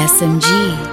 SMG.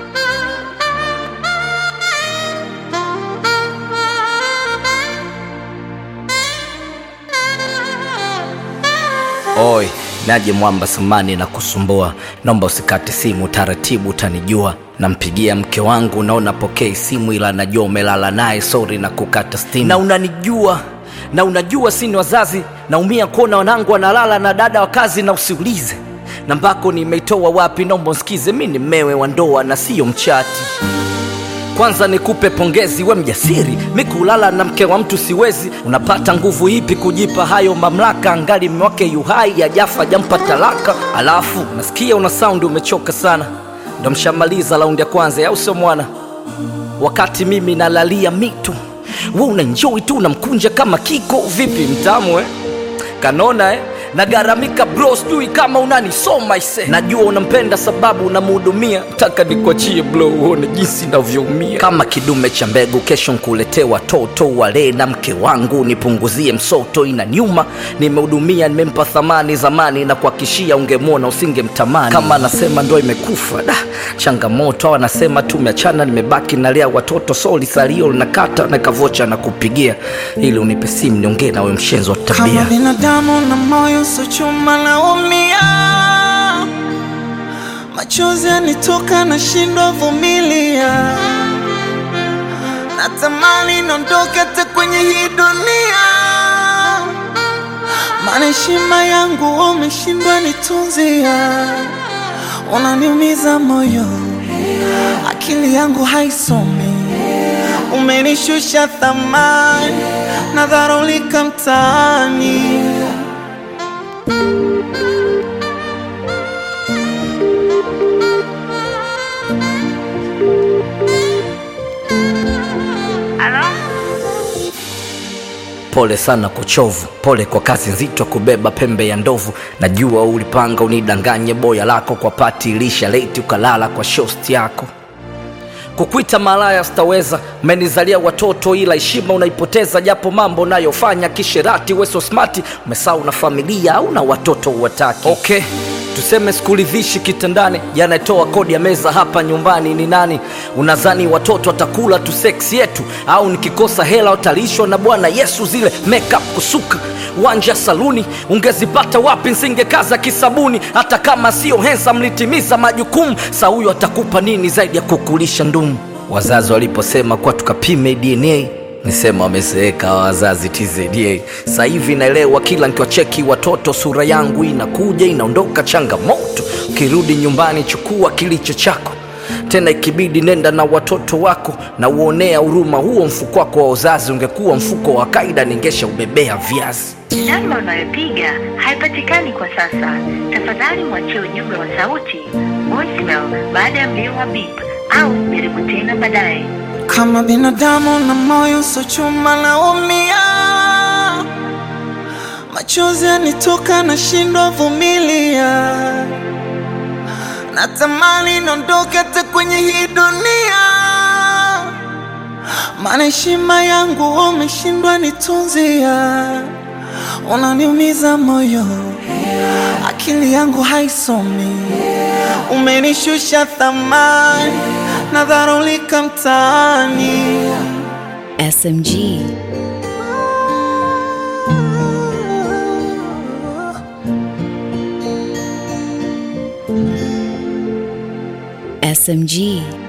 Oi, naje mwamba samani na kusumbua, naomba usikate simu, taratibu utanijua. Nampigia mke wangu na unapokea simu, ila najua umelala naye, sorry na kukata stimu. Na unanijua na unajua sini wazazi, naumia kuona wanangu wanalala na dada wa kazi, na usiulize nambako nimeitoa wapi, naomba usikize, mi ni mmewe wa ndoa na siyo mchati. Kwanza nikupe pongezi, we mjasiri. Mi kulala na mke wa mtu siwezi. Unapata nguvu ipi kujipa hayo mamlaka? Angali mme wake yuhai, ajafa jampa talaka. Alafu nasikia una saundi umechoka sana, ndo mshamaliza raundi ya kwanza, au sio mwana? Wakati mimi nalalia mitu, we unanjoi tu unamkunja kama kiko. Vipi mtamu eh? kanona eh? nagaramika bro, sijui kama unanisoma ise. Najua unampenda sababu unamhudumia, taka nikuachie bro, uone jinsi navyoumia. Kama kidume cha mbegu, kesho nkuletee watoto walee na mke wangu, nipunguzie msoto. Ina nyuma nimehudumia, nimempa thamani zamani, na kuhakishia ungemwona usingemtamani. Kama anasema ndo imekufa da changamoto, au anasema tumeachana, nimebaki nalea watoto, soli salio linakata na kavocha na kupigia, ili unipe simu niongee nawe, mshenzi wa Kama tabia. binadamu na moyo so chuma naumia, machozi yanitoka na shindwa vumilia, natamani niondoke hata kwenye hii dunia, maana heshima yangu umeshindwa nitunzia, unaniumiza moyo, akili yangu haisomi, umenishusha thamani, nadharulika mtaani. Pole sana kuchovu, pole kwa kazi nzito kubeba pembe ya ndovu. Najua ulipanga unidanganye boya lako kwa pati ilisha leti ukalala kwa shosti yako. Kukuita malaya sitaweza, umenizalia watoto ila heshima unaipoteza, japo mambo unayofanya kisherati. Weso smati umesahau na familia au na watoto uwataki. Okay, tuseme sikuridhishi kitandani, yanatoa kodi ya meza hapa nyumbani ni nani? Unadhani watoto watakula tu seksi yetu, au nikikosa hela watalishwa na Bwana Yesu? Zile makeup kusuka wanja saluni ungezipata wapi? Nsingekaza kisabuni, hata kama sio hensa, mlitimiza majukumu. Sa huyo atakupa nini zaidi ya kukulisha ndumu? Wazazi waliposema kuwa tukapime DNA nisema wamezeeka hawa wazazi TZA. Sasa hivi naelewa, kila nikiwacheki watoto sura yangu inakuja inaondoka. Changamoto ukirudi nyumbani, chukua kilicho chako tena ikibidi nenda na watoto wako na uonea huruma. Huo mfuko wako wa uzazi ungekuwa mfuko wa kaida, ningesha ubebea viazi. Namba unayopiga haipatikani kwa sasa. Tafadhali mwachie ujumbe wa sauti voicemail baada ya mlio wa beep au jaribu tena baadaye. Kama binadamu na moyo so chuma naumia, machozi yanitoka na shindwa vumilia, natamani niondoke hata kwenye hii dunia, maana heshima yangu umeshindwa nitunzia, unaniumiza moyo, akili yangu haisomi, umenishusha thamani, nadharulika mtaani. SMG. SMG.